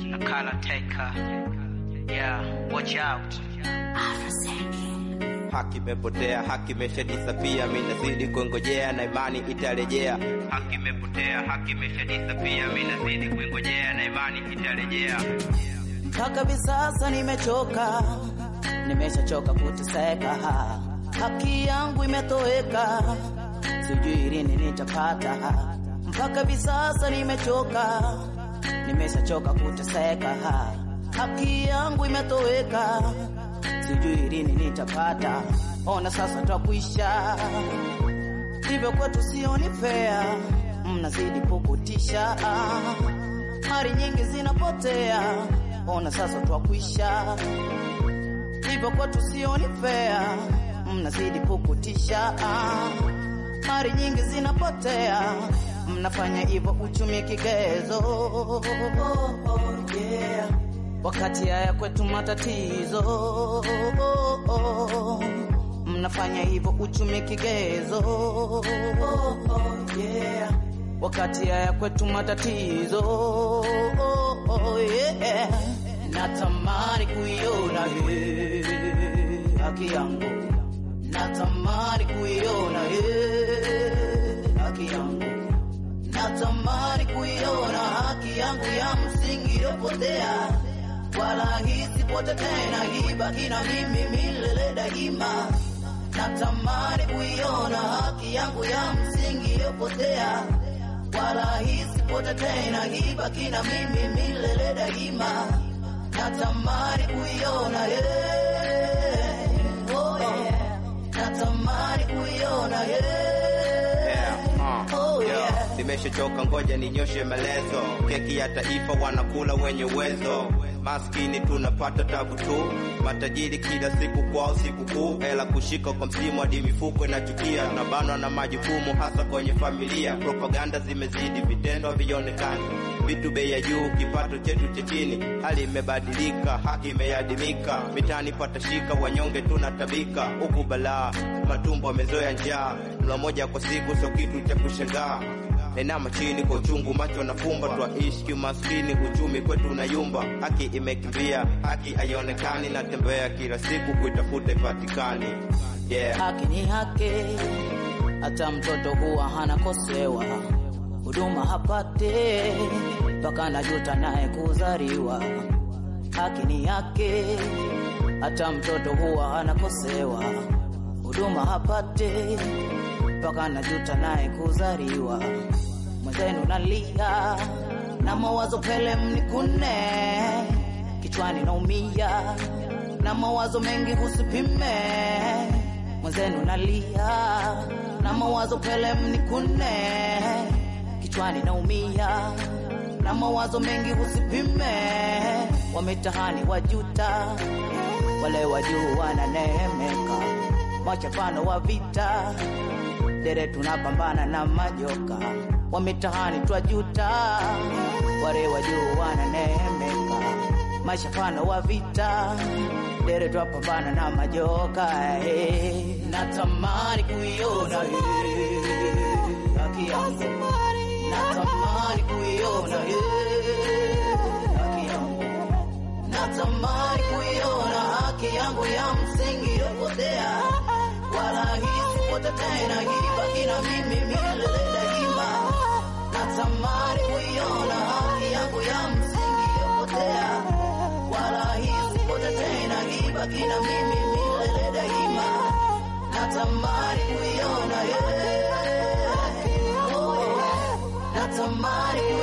Nakala Taker. Yeah, watch out. Haki imepotea, haki imeshadisapia, mimi nazidi kuingojea na imani itarejea. Haki imepotea, haki imeshadisapia, mimi nazidi kuingojea na imani itarejea. mpaka hivi sasa nimechoka, nimeshachoka kuteseka, haki yangu imetoweka, sijui lini nitapata. Mpaka hivi sasa nimechoka, nimeshachoka kuteseka, haki yangu imetoweka, sijui lini nitapata. Ona sasa twakuisha, hivyo kwetu sioni fair, mnazidi kukutisha mali nyingi zinapotea, ona sasa twakuisha, hivyo kwetu sioni fair, mnazidi kukutisha, mali nyingi zinapotea, mnafanya hivyo uchumi kigezo, oh, yeah. wakati haya kwetu matatizo, oh, mnafanya hivyo uchumi kigezo, oh, yeah wakati haya kwetu matatizo oh, oh, yeah. natamani kuiona eh, haki yangu natamani kuiona eh, haki yangu natamani kuiona haki yangu ya msingi iliyopotea wala hisipote tena hibaki na mimi milele daima natamani kuiona haki yangu ya msingi iliyopotea wala hisipote tena hibaki na mimi milele daima natamani kuiona yeah. oh, yeah. natamani kuiona yeah. Uh, Oh, yo, yeah. Nimeshachoka, ngoja ninyoshe maelezo. Keki ya taifa wanakula wenye uwezo, maskini tunapata tabu tu. Matajiri kila siku kwao sikukuu, hela kushika kwa msimu hadi mifuko inachukia. Tunabanwa na majukumu hasa kwenye familia, propaganda zimezidi, vitendo havionekani, vitu bei ya juu, kipato chetu cha chini. Hali imebadilika, haki imeadimika, mitaani patashika, wanyonge tunatabika, huku balaa, matumbo amezoea njaa, mlo moja kwa siku sio kitu cha kushangaa. Inama chini kwa uchungu, macho nafumba, twaishi kimaskini, uchumi kwetu unayumba, haki imekimbia, haki haionekani, natembea kila siku kuitafuta ipatikani. Yeah. haki ni haki, hata mtoto huwa hanakosewa, huduma hapate mpaka najuta naye kuzaliwa. Haki ni haki, hata mtoto huwa hanakosewa, huduma hapate mpaka najuta naye kuzaliwa. Mwenzenu nalia na mawazo pele mnikune, kichwani naumia na mawazo mengi usipime. Mwenzenu nalia na mawazo pele mnikune, kichwani naumia na mawazo mengi usipime. Wamitahani wajuta, wale wa juu wananemeka, machapano wa vita dere tunapambana na majoka wa mitahani twajuta, wale wa juu wananemeka, mashapano wa vita dere twapambana na majoka eh. Natamani kuiona eh, haki yangu, natamani kuiona eh, haki yangu, natamani kuiona haki yangu ya msingi iliyopotea, wala hisipote tena hibaki na mimi milele daima. Natamani kuiona haki yangu ya msingi iliyopotea, wala hisipote tena hibaki na mimi milele daima. Natamani kuiona yeah. oh, natamani